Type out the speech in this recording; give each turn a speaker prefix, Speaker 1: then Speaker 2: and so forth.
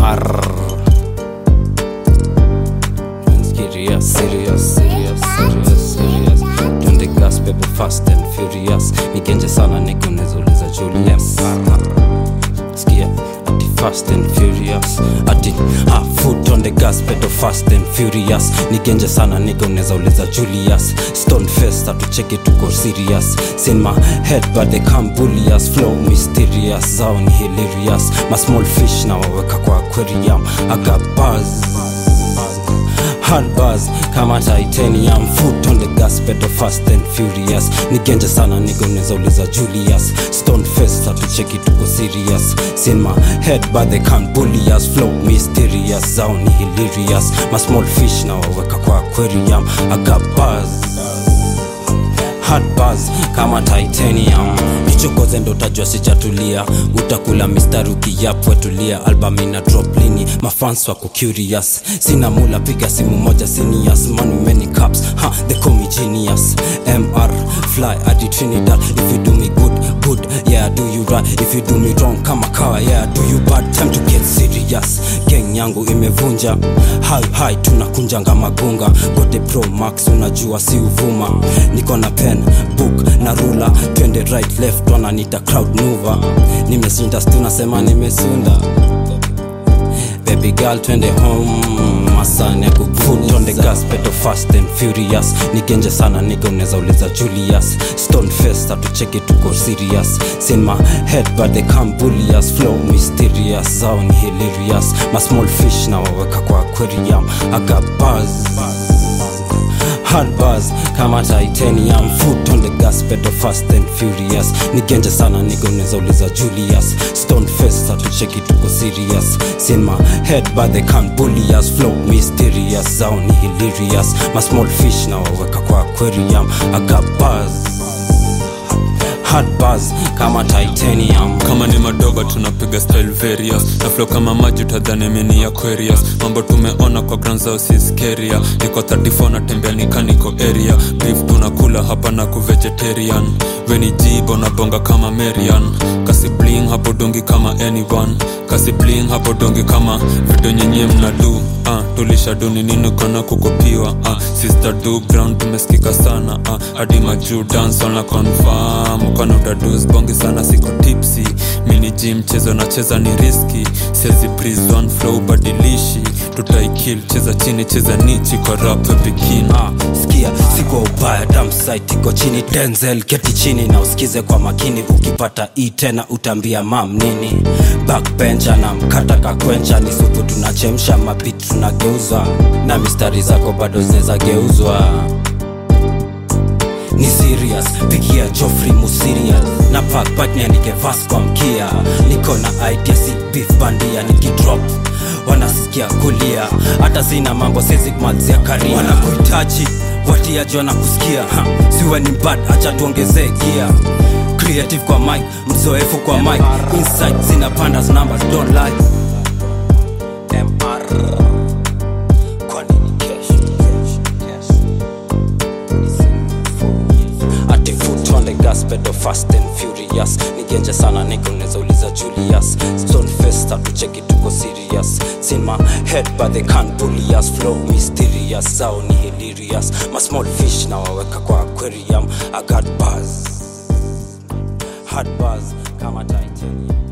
Speaker 1: MR Serious, serious, serious, serious, serious Twende gas pepe fast and furious Nigenje sana niko nezauliza Julius Skia ati fast and furious ati ha, foot on the gas pedal fast and furious nigenje sana niko nezauliza Julius stone fest atucheki tuko serious sin my head but they can't bully us flow mysterious zao ni hilarious ma small fish na waweka kwa aquarium I got buzz hard bars kama titanium foot on the gas pedal fast and furious nigenje sana nigo nezauliza julius stone fest atucheki tuko serious sin my head but they can't bully us flow mysterious zao ni hilarious ma small fish na waweka kwa aquarium I got buzz hard bars kama titanium nichokoze ndo utajua sijatulia utakula mistari ukiyapwetulia album ina drop lini mafans wako curious sina mula piga simu moja seniors man many cups ha they call me genius mr fly adi trinidad if you do me good good yeah do you right if you do me wrong kama kawa yeah do you bad time to get serious gang yangu imevunja hai hai tunakunjanga magunga gote pro max unajua si uvuma niko na pen book na rula twende right left wananita crowd mover nimeshinda tunasema nimesunda baby girl twende home masane kukfoot on the gas pedal fast and furious nigenje sana niga unaweza uliza julius stone fest atucheki tuko serious sin my head but they can't bully us flow mysterious zao ni hilarious ma small fish na waweka kwa aquarium I got buzz hard bars kama titanium foot on the gas pedal fast and furious nigenje sana nigo unaweza uliza julius stone fest atucheki tuko serious sin my head but they can't bully us flow mysterious zao ni hilarious ma small fish na waweka kwa aquarium I got buzz hard bars kama titanium
Speaker 2: kama ni madogo tunapiga style various na flow kama maji utadhani mini aquarius mambo tumeona kwa ground zao si skeria niko 34 natembea nikaniko area beef tunakula hapa na kuvegetarian weni jibo na bonga kama marian kasi bling hapo dongi kama anyone kasi bling hapo dongi kama video nyenye mnadu uh, tulishaduni nini kona kukopiwa uh, sister do ground tumesikika sana uh, hadi majuu dance na confirm kona utadus bongi sana siko tipsy mini gym mchezo nacheza ni riski siezi prison flow badilishi tutaikil cheza chini cheza nichi kwa rap bikini
Speaker 1: Ah, skia siko ubaya damsite iko chini denzel keti chini na usikize kwa makini ukipata i tena utaambia mam nini backbencha na mkata kakwencha ni supu tunachemsha mabit tunageuza na mistari zako bado zinaweza geuzwa ni serious pigia joffrey musiria na pakpak niandike vas kwa mkia niko na idea si beef bandia nikidrop wanasikia kulia hata sina mambo sezikmazia karia wanakuhitaji watiaji wanakusikia ha, siwe ni bad acha tuongezee gia creative kwa mic mzoefu kwa mic insight zinapanda numbers don't lie mr kwa nini kesho ati foot on the gas pedal fast and furious nigenje sana niko unaweza uliza julius stone fest atucheki tuko serious sin my head but they can't bully us flow mysterious zao ni hilarious ma small fish na waweka kwa aquarium i got buzz hard buzz kama titanium